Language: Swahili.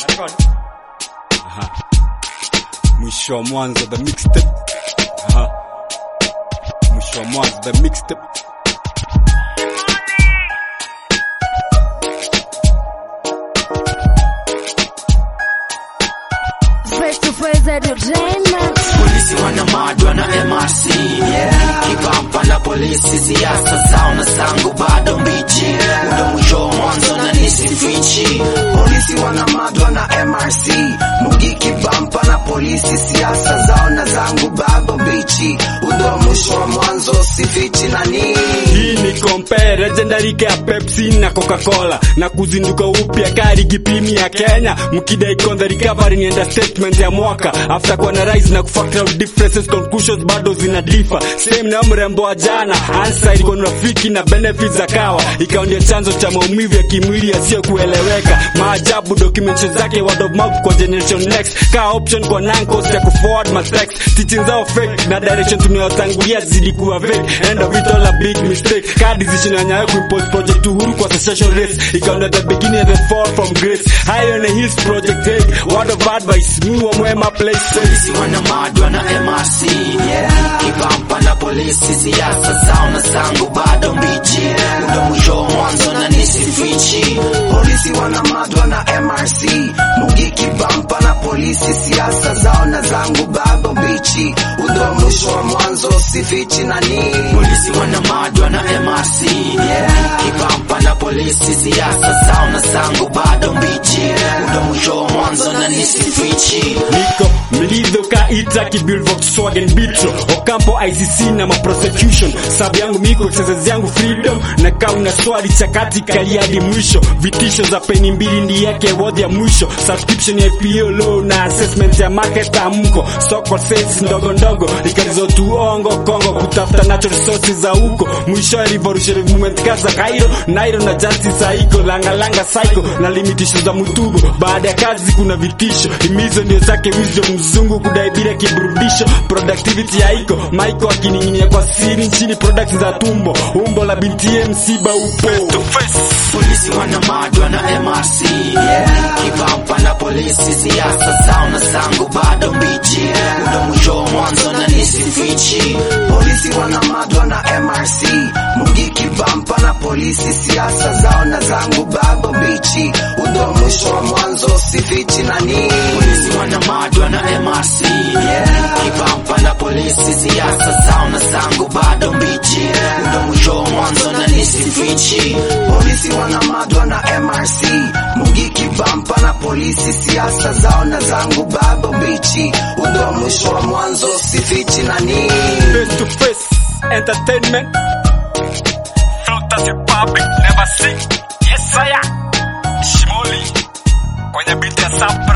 Aha. Mwisho wa mwanzo the mixtape. Aha. Mwisho wa mwanzo the mixtape. Face to face entertainment. polisi wanamadwa na MRC kibamba na polisi siasa zao na zangu bado mbichi ndo mwisho wa mwanzo na nisifichi polisi wanamadwa na MRC mugi kibamba na polisi siasa zao na zangu bado mbichi ndo mwisho wa mwanzo sifichi nani Hii ni compare legendary ya Pepsi na Coca-Cola na kuzinduka upya kari gipimi ya Kenya mkidai on the recovery ni understatement ya mwaka after kuwa na rise na kufactor out differences conclusions bado zina differ same na mrembo wa jana answer ilikuwa ni rafiki na benefits za kawa ikawa ndio chanzo cha maumivu ya kimwili yasiyo kueleweka maajabu documentation zake word of mouth kwa generation next ka option kwa nankos ya kuforward mistakes teaching zao fake na direction tunayotangulia zilikuwa vague end of it all a big mistake ka decision ya nyayo kuimpose project uhuru kwa secession race ikawa ndio the beginning and the fall from grace high on the hills project take word of advice mu wa mwema place polisi wanamadwa na MRC kibamba na polisi siasa zao na zangu bado mbichi ndo mwisho wa mwanzo na nisifichi polisi wanamadwa na MRC mugi kibamba na polisi siasa zao na zangu bado mbichi ndo mwisho wa mwanzo sifichi nani polisi wanamadwa na MRC kibamba na polisi siasa zao na zangu bado mbichi ndo mwisho wa mwanzo na nisifichi niko mlizo kaita kibuild Volkswagen Beetle Ocampo ICC na ma prosecution sabu yangu miko exercise yangu freedom na kauna swali chakati kaliadi mwisho vitisho za peni mbili ndi yake wodi ya mwisho subscription ya PO low na assessment ya market amko soko sales ndogo ndogo ikalizo tuongo kongo kutafuta natural resources za huko mwisho ya revolutionary movement kaza Cairo Nairo na justice haiko langa langa psycho na limitisho za mutugo baada ya kazi kuna vitisho himizo ndio zake wisdom mzungu kudai bila kiburudisho productivity haiko maiko akining'inia kwa siri nchini products za tumbo umbo la binti msiba upo polisi wanamadwa na MRC kibamba na polisi siasa zao na zangu bado mbichi ndo mwisho wa mwanzo na nisifichi polisi wanamadwa na MRC mugi kibamba na polisi siasa zao na zangu bado mbichi ndo mwisho wa mwanzo sifichi nani polisi wanamadwa na MRC kibamba na polisi siasa zao na zangu bado mbichi ndo mwisho wa mwanzo na nisifichi polisi wanamadwa na MRC mugi kibamba na polisi siasa zao na zangu bado mbichi ndo mwisho wa mwanzo sifichi nani face to face entertainment filters ya public never see yes saya shimoli kwenye beat ya Sabra